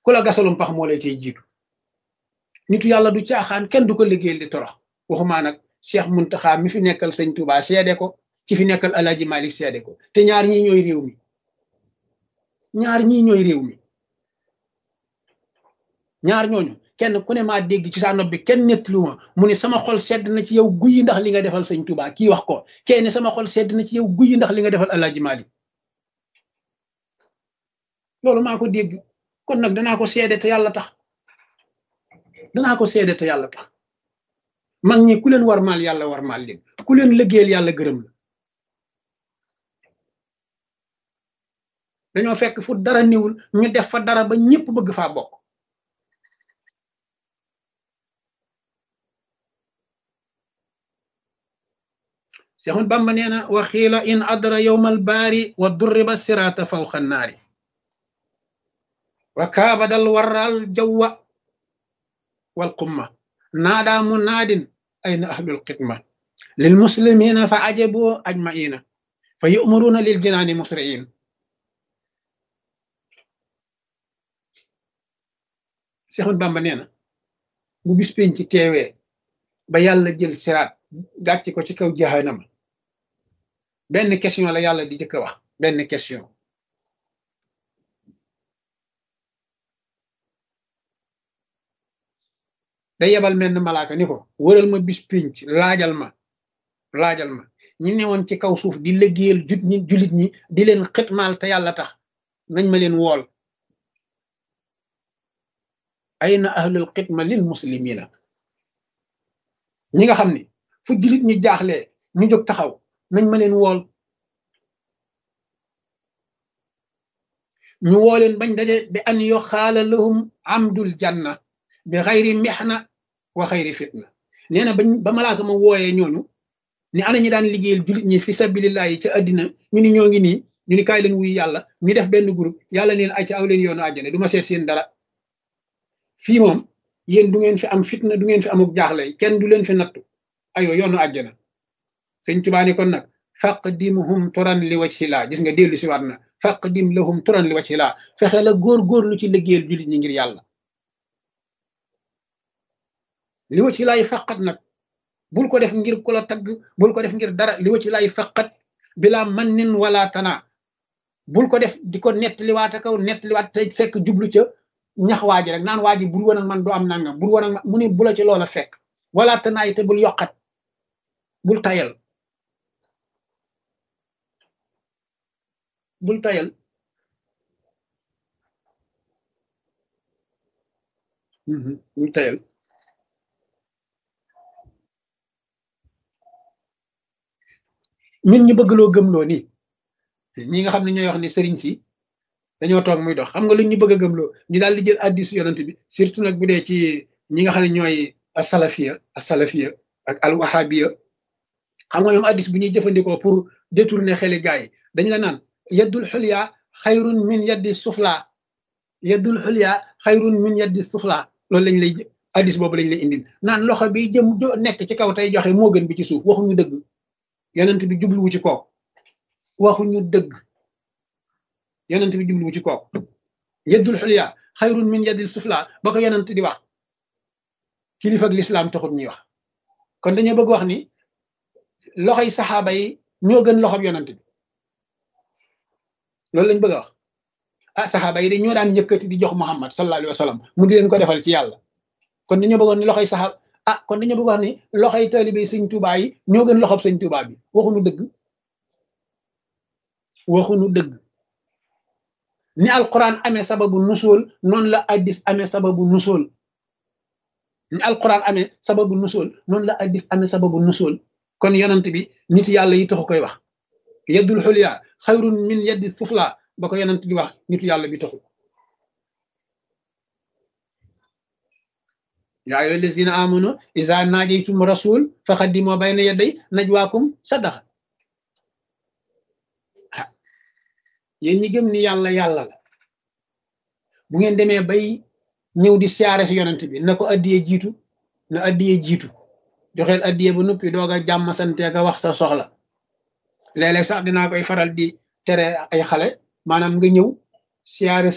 ku la gasalum pax moo lay cay jiitu nitu yàlla du caaxaan kenn du ko liggéeyal di torox waxumaa nag Cheikh Muntaxa mi fi nekkal sëñ Touba seede ko ki fi nekkal Alaaji Malik seede ko te ñaar ñii ñooy réew mi ñaar ñii ñooy réew mi ñaar ñooñu kenn ku ne maa dégg ci sa nopp bi kenn nettalu ma mu ne sama xol sedd na ci yow guyi ndax li nga defal sëñ Touba kii wax ko kee ne sama xol sedd na ci yow guyi ndax li nga defal Alaaji Malik loolu maa ko dégg kon nag danaa ko seede te yàlla tax danaa ko seede te yàlla tax mag ñi ku leen war maal yàlla war maal leen ku leen liggéeyal yàlla gërëm la dañoo fekk fu dara niwul ñu def fa dara ba ñëpp bëgg faa bokk Seexul Bamba nee na wa xiila in adra yowmal baari wa durriba siraata fawqa naari wa kaabadal waral jawwa wal qumma naadaa munaadin ayna ahlul xidma lil muslimina fa ajabu ajmaina fa yu'maruna lil jinaani musri'in Seexul Bamba nee na bu bis penc ci teewee ba yàlla jël siraat gàcc ko ci kaw jahannama benn question la yàlla di jëkk a wax benn question day yebal menn malaaka ni ko wëral ma bis pinc laajal ma laajal ma ñi newoon ci kaw suuf di liggéeyal jut ñi julit ñi di leen xitmaal te yàlla tax nañ ma leen wool ayna ahlul xidma lil muslimina ñi nga xam ni fu julit ñi jaaxlee ñu jóg taxaw nañ ma leen wool ñu woo leen bañ daje bi an yo xaala lahum amdul janna bi xayri mexna wa xayri fitna nee na bañ ba malaaka ma wooyee ñooñu ni ana ñi daan liggéeyal jullit ñi fi sabilillahi ca àddina ñu ni ñoo ngi nii ñu ni kaay leen wuy yàlla ñu def benn groupe yàlla neen ay ca aw leen yoonu àjjana du ma seet seen dara fii moom yéen du ngeen fi am fitna du ngeen fi amuk jaaxle kenn du leen fi nattu ayo yoonu àjjana sëñ Tuubaa ni kon nag faqdimhum turan li wajhillah gis nga dellu si waat na faqdim lahum turan li wajhillah fexe la góor-góorlu ci liggéeyal jullit ñi ngir yàlla li wa ci laay faqat nag bul ko def ngir ku la tagg bul ko def ngir dara li wa ci laay faqat bila man nin wala tana bul ko def di ko nettaliwaata kaw nettaliwaat te fekk jublu ca ñax waaji rek naan waaji bur woon ak man doo am nangam bur woon ak man mu ne bu la ci loola fekk wala tanaay te bul yokkat bul tayal bul tayal bul tayal min ñu bëgg loo gëmloo nii ñi nga xam ne ñooy wax ni sëriñ si dañoo toog muy dox xam nga lu ñu bëgg a gëmloo ñu daal di jël addisu yonent bi surtout nag bu dee ci ñi nga xam ne ñooy asalafiya asalafiya ak alwahabiya xam nga ñoom addis bu ñuy jëfandikoo pour détourner xeli gaay yi dañ la naan yeddul xulya xayrun min yeddi sufla yeddul xulya xayrun min yeddi sufla loolu lañ lay addis boobu lañ lay indil naan loxo bi jëm nekk ci kaw tey joxe moo gën bi ci suuf waxuñu dëgg yonent bi jubluwu ci kook waxuñu dëgg yonent bi jubluwu ci kook yeddul xulya xayrun min yeddil sufla ba ko yonent di wax kilifa ak lislaam taxut ñuy wax kon dañoo bëgg wax ni loxoy saxaaba yi ñoo gën loxob yonent bi loolu lañ bëgg a wax ah saxaaba yi de ñoo daan yëkkati di jox Muhammad sallallahu alayhi wa sallam mu di leen ko defal ci yàlla kon dañoo bëggoon ni loxoy saxaaba ah kon dañoo bëgg wax ni loxoy taalibe sëñ Tuubaa yi ñoo gën loxob sëñ Tuubaa bi waxuñu dëgg waxuñu dëgg ni alquran amee sababu nusool noonu la addis amee sababu nusool ni alquran amee sababu nusool noonu la addis amee sababu nusool kon yonent bi nit yàlla yi taxu koy wax yeddul xulya xayrun min yeddi sufla ba ko yonent di wax nitu yàlla bi taxu yaa ayyuha allazina amanu iza najaytum rasul faqaddimu bayna yaday najwaakum sadaqa ah yéen ñi gëm ni yàlla yàlla la bu ngeen demee bay ñëw di siyaare si yonent bi na ko addiyee jiitu na addiyee jiitu joxeel addiyee ba noppi doog a jàmm sante ka wax sa soxla léeg-léeg sax dinaa koy faral di tere ay xale maanaam nga ñëw siyaare